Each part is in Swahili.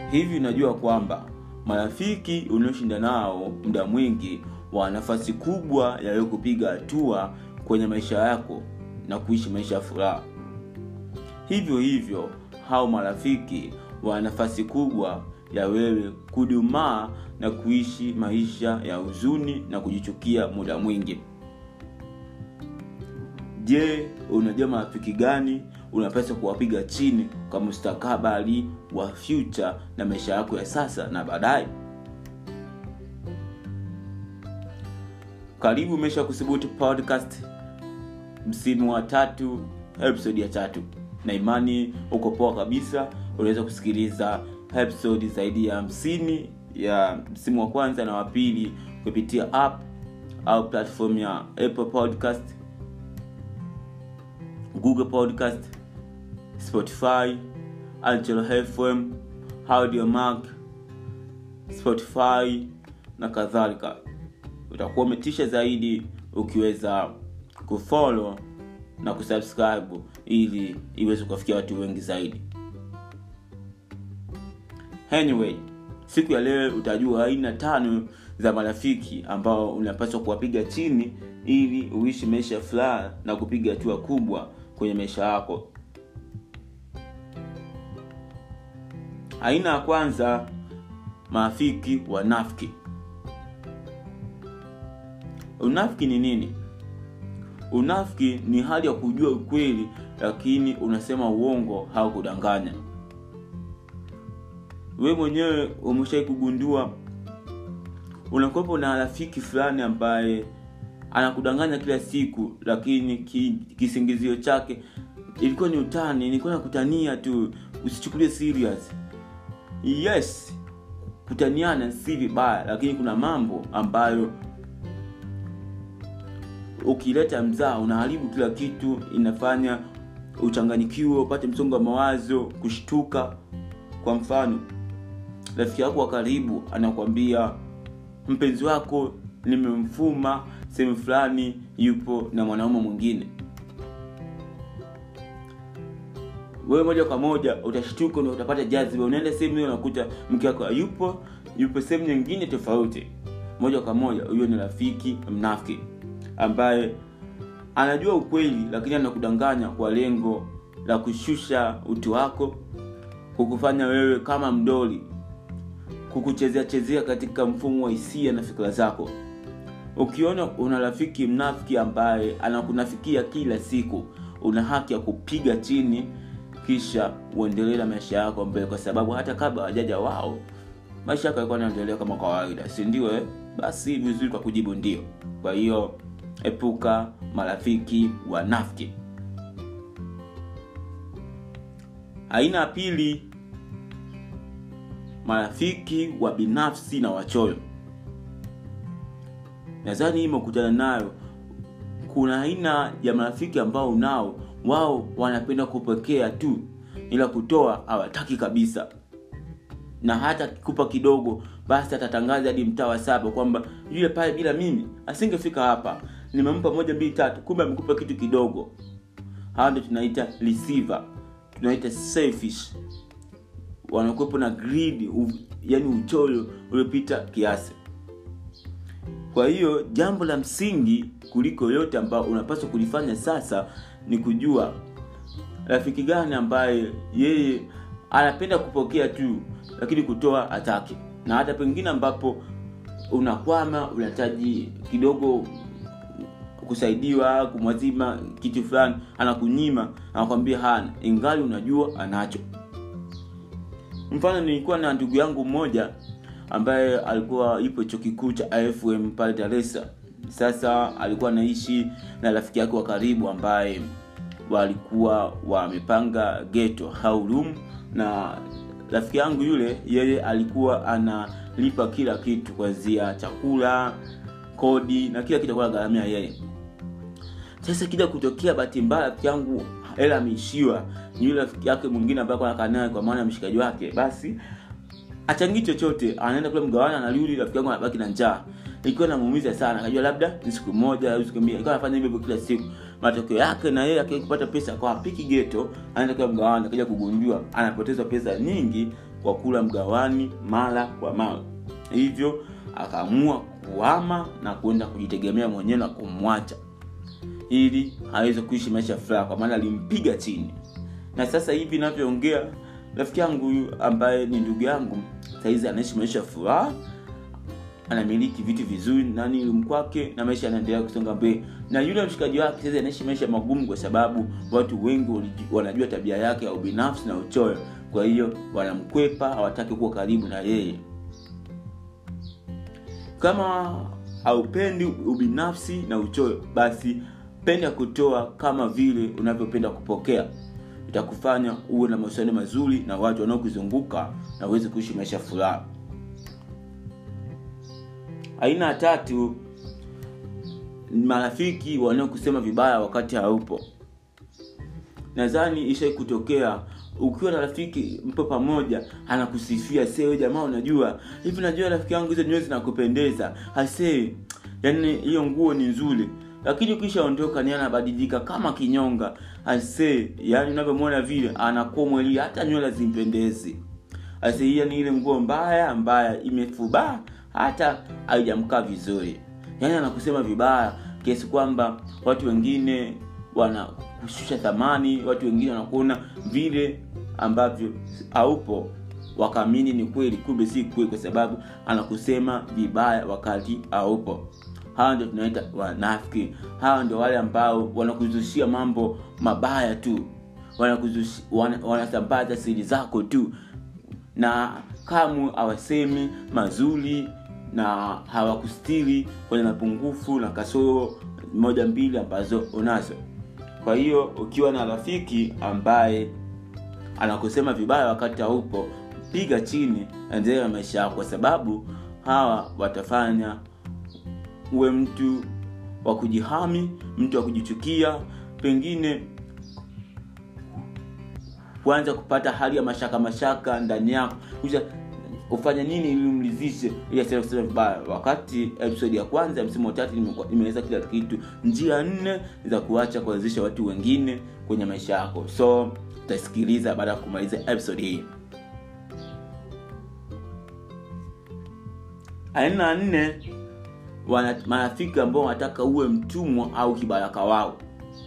hivi unajua kwamba marafiki unaoshinda nao muda mwingi wana nafasi kubwa ya wewe kupiga hatua kwenye maisha yako na kuishi maisha ya furaha hivyo hivyo hao marafiki wana nafasi kubwa ya wewe kudumaa na kuishi maisha ya huzuni na kujichukia muda mwingi je unajua marafiki gani unapaswa kuwapiga chini kwa mustakabali wa future na maisha yako ya sasa na baadaye karibu umesha kuthubutu podcast msimu wa tatu episode ya tatu na imani uko poa kabisa unaweza kusikiliza episode zaidi ya hamsini ya msimu wa kwanza na wa pili kupitia app au platform ya apple podcast google podcast spotify angelo fm audiomark spotify na kadhalika utakuwa umetisha zaidi ukiweza kufollow na kusubscribe ili iweze kuwafikia watu wengi zaidi anyway siku ya leo utajua aina tano za marafiki ambao unapaswa kuwapiga chini ili uishi maisha ya furaha na kupiga hatua kubwa kwenye maisha yako aina ya kwanza marafiki wanafiki unafiki ni nini unafiki ni hali ya kujua ukweli lakini unasema uongo au kudanganya we mwenyewe umeshai kugundua unakuwepo na rafiki fulani ambaye anakudanganya kila siku lakini ki, kisingizio chake ilikuwa ni utani nilikuwa nakutania tu usichukulie serious yes kutaniana si vibaya lakini kuna mambo ambayo ukileta mzaa unaharibu kila kitu inafanya uchanganyikiwe upate msongo wa mawazo kushtuka kwa mfano rafiki yako wa karibu anakwambia mpenzi wako nimemfuma sehemu fulani yupo na mwanaume mwingine wewe moja kwa moja utashtuka na utapata jaziba unaenda sehemu hiyo unakuta mke wako hayupo yupo sehemu nyingine tofauti moja kwa moja huyo ni rafiki mnafiki ambaye anajua ukweli lakini anakudanganya kwa lengo la kushusha utu wako kukufanya wewe kama mdoli kukuchezea chezea katika mfumo wa hisia na fikira zako ukiona una rafiki mnafiki ambaye anakunafikia kila siku una haki ya kupiga chini kisha uendelee na maisha yako mbele kwa sababu hata kabla wajaja wao maisha yako yalikuwa yanaendelea kama kawaida si ndio eh? basi vizuri kwa kujibu ndio kwa hiyo epuka marafiki wanafiki aina ya pili marafiki wa binafsi na wachoyo nadhani hii umekutana nayo kuna aina ya marafiki ambao nao wao wanapenda kupokea tu ila kutoa hawataki kabisa na hata kupa kidogo basi atatangaza hadi mtaa wa saba kwamba yule pale bila mimi asingefika hapa nimempa moja mbili tatu kumbe amekupa kitu kidogo hawa ndo tunaita receiver tunaita selfish wanakuwepo na greed yani uchoyo uliopita kiasi kwa hiyo jambo la msingi kuliko yote ambao unapaswa kulifanya sasa ni kujua rafiki gani ambaye yeye anapenda kupokea tu lakini kutoa hataki na hata pengine ambapo unakwama unahitaji kidogo kusaidiwa kumwazima kitu fulani anakunyima anakwambia hana ingali unajua anacho mfano nilikuwa na ndugu yangu mmoja ambaye alikuwa ipo chuo kikuu cha afm pale dar es Salaam. sasa alikuwa anaishi na rafiki yake wa karibu ambaye walikuwa wamepanga geto au room na rafiki yangu yule yeye alikuwa analipa kila kitu kuanzia chakula kodi na kila kitu alikuwa anagharamia yeye sasa kija kutokea bahati mbaya rafiki yangu hela ameishiwa ni yule rafiki yake mwingine ambaye alikuwa anakaa naye kwa maana ya mshikaji wake basi achangii chochote anaenda kule mgawana anarudi rafiki yangu anabaki na njaa ikiwa namuumiza sana akajua labda ni siku moja au siku mbili ikawa anafanya hivyo hivyo kila siku matokeo yake na yeye akija kupata pesa kwa apiki geto anaenda kule mgawana akaja kugundua anapoteza pesa nyingi kwa kula mgawani mara kwa mara hivyo akaamua kuhama na kwenda kujitegemea mwenyewe na kumwacha ili aweze kuishi maisha ya furaha kwa maana alimpiga chini na sasa hivi inavyoongea rafiki yangu huyu ambaye ni ndugu yangu sahizi anaishi maisha ya furaha anamiliki vitu vizuri nani mkwake na maisha yanaendelea kusonga mbele na yule mshikaji wake sasa anaishi maisha magumu kwa sababu watu wengi wanajua tabia yake ya ubinafsi na uchoyo kwa hiyo wanamkwepa hawataki kuwa karibu na yeye kama haupendi ubinafsi na uchoyo basi penda kutoa kama vile unavyopenda kupokea itakufanya uwe na mahusiano mazuri na watu wanaokuzunguka na uweze kuishi maisha ya furaha aina ya tatu ni marafiki wanaokusema vibaya wakati haupo nadhani ishai kutokea ukiwa na rafiki mpo pamoja anakusifia see jamaa unajua hivi najua rafiki yangu hizo nywele zinakupendeza hasee yani hiyo nguo ni nzuri lakini ukishaondoka ni anabadilika kama kinyonga ase yani unavyomwona vile anakuwa mweli hata nywele zimpendezi ase hiyo ni ile nguo mbaya mbaya imefubaa hata haijamkaa vizuri yaani anakusema vibaya kiasi kwamba watu wengine wanakushusha thamani watu wengine wanakuona vile ambavyo haupo wakaamini ni kweli kumbe si kweli kwa sababu anakusema vibaya wakati haupo hawa ndio tunaita wanafiki hawa ndio wale ambao wanakuzushia mambo mabaya tu wanasambaza wana siri zako tu na kamwe hawasemi mazuri na hawakustiri kwenye mapungufu na kasoro moja mbili ambazo unazo kwa hiyo ukiwa na rafiki ambaye anakusema vibaya wakati haupo piga chini endelea na maisha yako kwa sababu hawa watafanya uwe mtu wa kujihami mtu wa kujichukia pengine kuanza kupata hali ya mashaka mashaka ndani yako kisha ufanye nini ili umlizishe ili asiweze kusema vibaya wakati episode ya kwanza ya msimu wa tatu nimeeleza kila kitu njia nne za kuacha kuanzisha watu wengine kwenye maisha yako so utasikiliza baada ya kumaliza episode hii aina nne wana marafiki ambao wanataka uwe mtumwa au kibaraka wao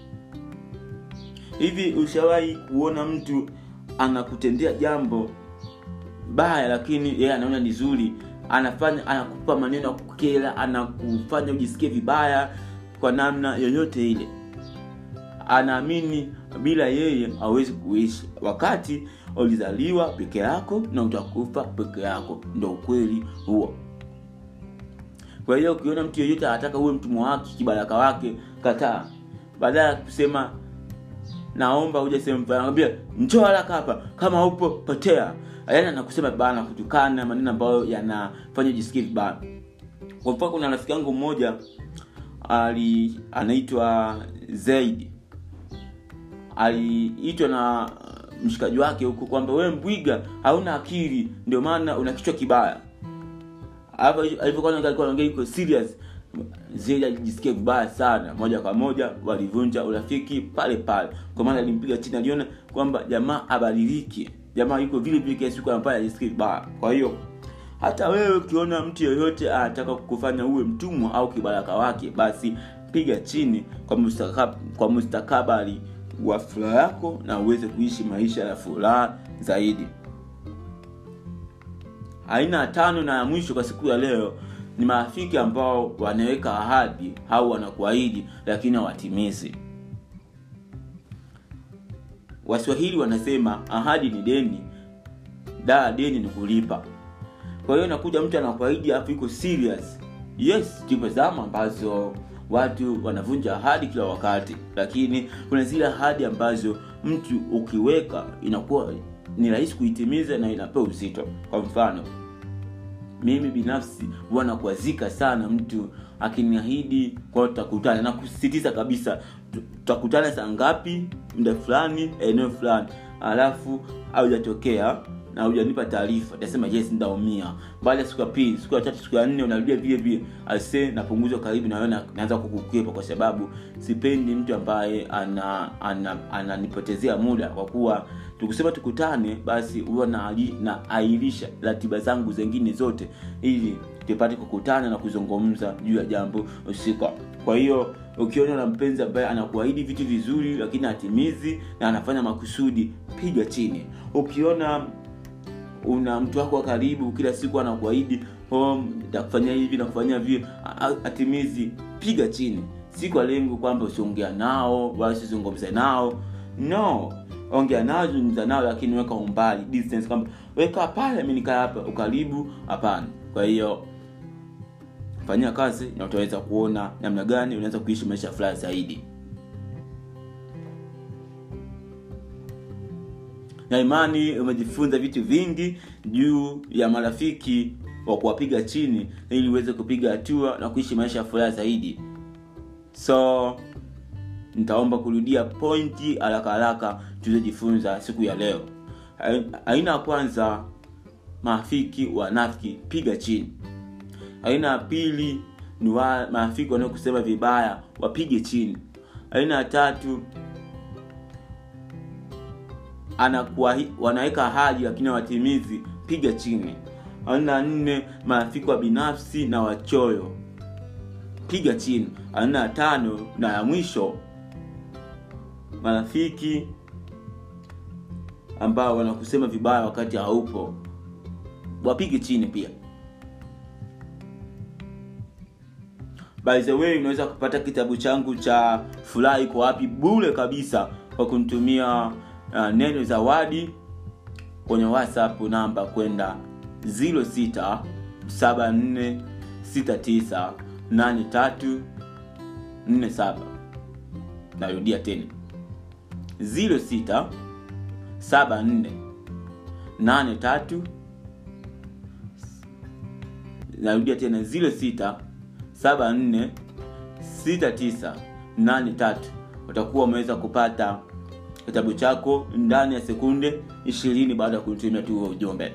hivi ushawahi kuona mtu anakutendea jambo baya lakini yeye anaona ni zuri anafanya anakupa maneno ya kukera anakufanya ujisikie vibaya kwa namna yoyote ile anaamini bila yeye hawezi kuishi wakati ulizaliwa peke yako na utakufa peke yako ndo ukweli huo kwa hiyo ukiona mtu yeyote anataka uwe mtumwa wake kibaraka wake kataa baada ya kusema naomba uje sehemu fulani anambia njoo haraka hapa kama upo potea yaani anakusema vibaya na kutukana maneno ambayo yanafanya ujisikie vibaya kwa mfano kuna rafiki yangu mmoja ali anaitwa zaidi aliitwa na mshikaji wake huku kwamba wewe mbwiga hauna akili ndio maana una kichwa kibaya alivyokuwa anaongea iko serious zile alijisikia vibaya sana moja kwa moja walivunja urafiki pale pale kwa maana alimpiga chini aliona kwamba jamaa abadiliki jamaa yuko vile vile kiasi siku ambaye ajisikia vibaya kwa hiyo hata wewe ukiona mtu yoyote anataka kukufanya uwe mtumwa au kibaraka wake basi piga chini kwa mustakab, kwa mustakabali wa furaha yako na uweze kuishi maisha ya furaha zaidi aina ya tano na ya mwisho kwa siku ya leo ni marafiki ambao wanaweka ahadi au wanakuahidi lakini hawatimizi waswahili wanasema ahadi ni deni daa deni ni kulipa kwa hiyo nakuja mtu anakuahidi alafu iko serious yes tupo zama ambazo watu wanavunja ahadi kila wakati lakini kuna zile ahadi ambazo mtu ukiweka inakuwa ni rahisi kuitimiza na inapewa uzito kwa mfano mimi binafsi huwa nakuazika sana mtu akiniahidi kwa tutakutana na kusisitiza kabisa tutakutana saa ngapi muda fulani eneo fulani alafu haujatokea na hujanipa taarifa tasema yes nitaumia baada ya siku ya pili siku ya tatu siku ya nne unarudia vile vile ase napunguzwa karibu na wewe na naanza kukukwepa kwa sababu sipendi mtu ambaye ana ananipotezea ana, ana muda kwa kuwa tukisema tukutane basi huwa na, na airisha ratiba zangu zengine zote ili tupate kukutana na kuzungumza juu ya jambo husika kwa hiyo ukiona na mpenzi ambaye anakuahidi vitu vizuri lakini hatimizi na anafanya makusudi piga chini ukiona una mtu wako wa karibu kila siku anakuahidi oh, takufanyia hivi nakufanyia vile atimizi piga chini si kwa lengo kwamba usiongea nao wala usizungumze nao no ongea nao zungumza nao lakini weka umbali distance kwamba weka pale mi nikaa hapa ukaribu hapana kwa hiyo fanyia kazi na utaweza kuona namna gani unaweza kuishi maisha furaha zaidi na imani umejifunza vitu vingi juu ya marafiki wa kuwapiga chini ili uweze kupiga hatua na kuishi maisha ya furaha zaidi so nitaomba kurudia pointi haraka haraka tulizojifunza siku ya leo aina ya kwanza marafiki wanafiki piga chini aina ya pili ni wa marafiki wanaokusema vibaya wapige chini aina ya tatu anakuwa wanaweka ahadi lakini hawatimizi piga chini aina nne marafiki wa binafsi na wachoyo piga chini aina ya tano na ya mwisho marafiki ambao wanakusema vibaya wakati haupo wapige chini pia by the way unaweza kupata kitabu changu cha furaha iko wapi bule kabisa kwa kunitumia uh, neno zawadi kwenye whatsapp namba kwenda 0674698347 narudia tena 067483 narudia tena 06 746983 utakuwa umeweza kupata kitabu chako ndani ya sekunde ishirini baada ya kutumia tu ujumbe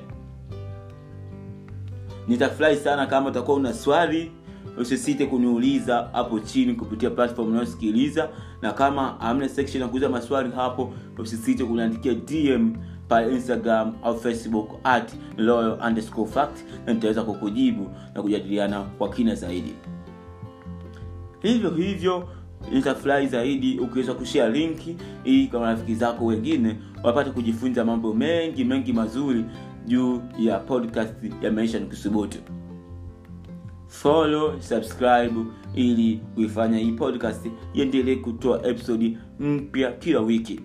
nitafurahi sana kama utakuwa una swali usisite kuniuliza hapo chini kupitia platform unayosikiliza na kama amna section ya kuuliza maswali hapo usisite kuniandikia dm pale instagram au facebook at loyal underscore fact na nitaweza kukujibu na kujadiliana kwa kina zaidi hivyo hivyo nitafurahi zaidi ukiweza kushare linki ili kwa marafiki zako wengine wapate kujifunza mambo mengi mengi mazuri juu ya podcast ya maisha ni kusubutu follow subscribe ili kuifanya hii podcast iendelee kutoa episodi mpya kila wiki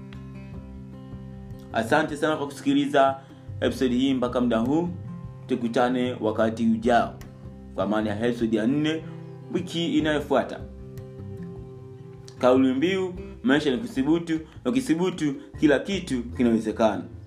asante sana kwa kusikiliza episodi hii mpaka muda huu tukutane wakati ujao kwa maana ya episodi ya nne wiki inayofuata kauli mbiu maisha ni kusibutu ukisibutu kila kitu kinawezekana